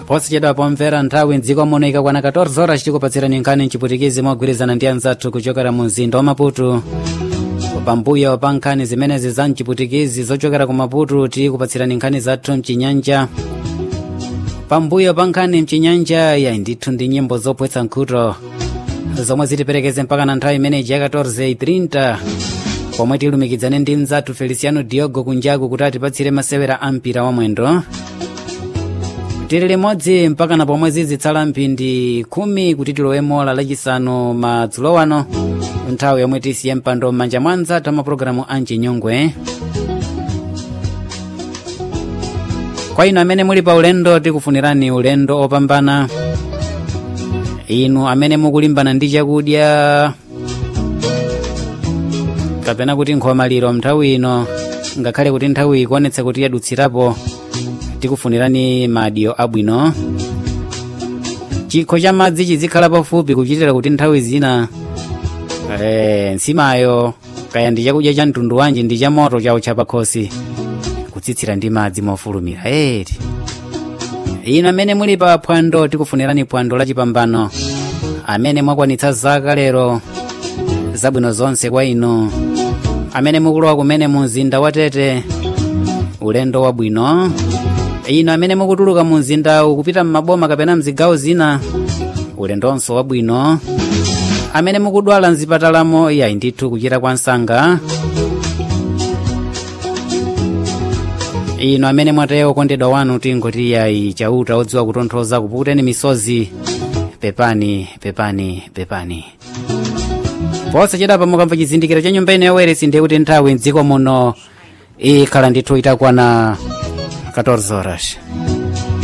posachedwa pomvera nthawi mdziko muno ikakwana 14 horas tikupatsirani nkhani mchiputikizi mogwirizana ndi anzathu kuchokera mu mzinda wa maputo pambuyo pa nkhani zimenezi za mchiputikizi zochokera ku maputo tikupatsirani nkhani zathu mchinyanja pambuyo pa nkhani mchinyanja ya ndithu ndi nyimbo zopwetsa nkhuto zomwe zitiperekeze mpaka na nthawi imeneji ya 14:30 pomwe tilumikizane ndi mzathu feliciano diogo kunjaku kuti atipatsire masewera a mpira wa mwendo tili limodzi mpaka na pomwe zizitsala mphindi khumi kuti tilowemo la lachisanu madzulo wano nthawi yomwe tisiye mpando m'manja mwa anzathu amapulogalamu a mchinyongwe kwa inu amene muli pa ulendo tikufunirani ulendo opambana inu amene mukulimbana ndi chakudya kapena kuti nkhomaliro nthawi ino ngakhale kuti nthawi ikuonetsa kuti yadutsirapo tikufunirani madyo abwino chikho cha madzi chizikhala pafupi kuchitira kuti nthawi zina eh, nsimayo kaya ndi chakudya cha mtundu wanji ndi cha moto chawo chapakhosi kutsitsira ndi madzi mofulumira eti inu amene muli pa phwando tikufunirani phwando lachipambano amene mwakwanitsa zaka lero zabwino zonse kwa inu amene mukulowa kumene mu mzinda wa tete ulendo wabwino inu amene mukutuluka mu mzinda ukupita m'maboma kapena mzigawo zina ulendonso wabwino amene mukudwala mzipatalamo yayi ndithu kuchira kwa nsanga inu amene mwataya okondedwa wanu tingoti yayi chauta odziwa kutonthoza kupukuteni misozi pepani pepani pepani posachedapa mukamva chizindikiro cha nyumba ino yaweresi ndiye kuti nthawi mdziko muno ikhala ndithu itakwana 14 horas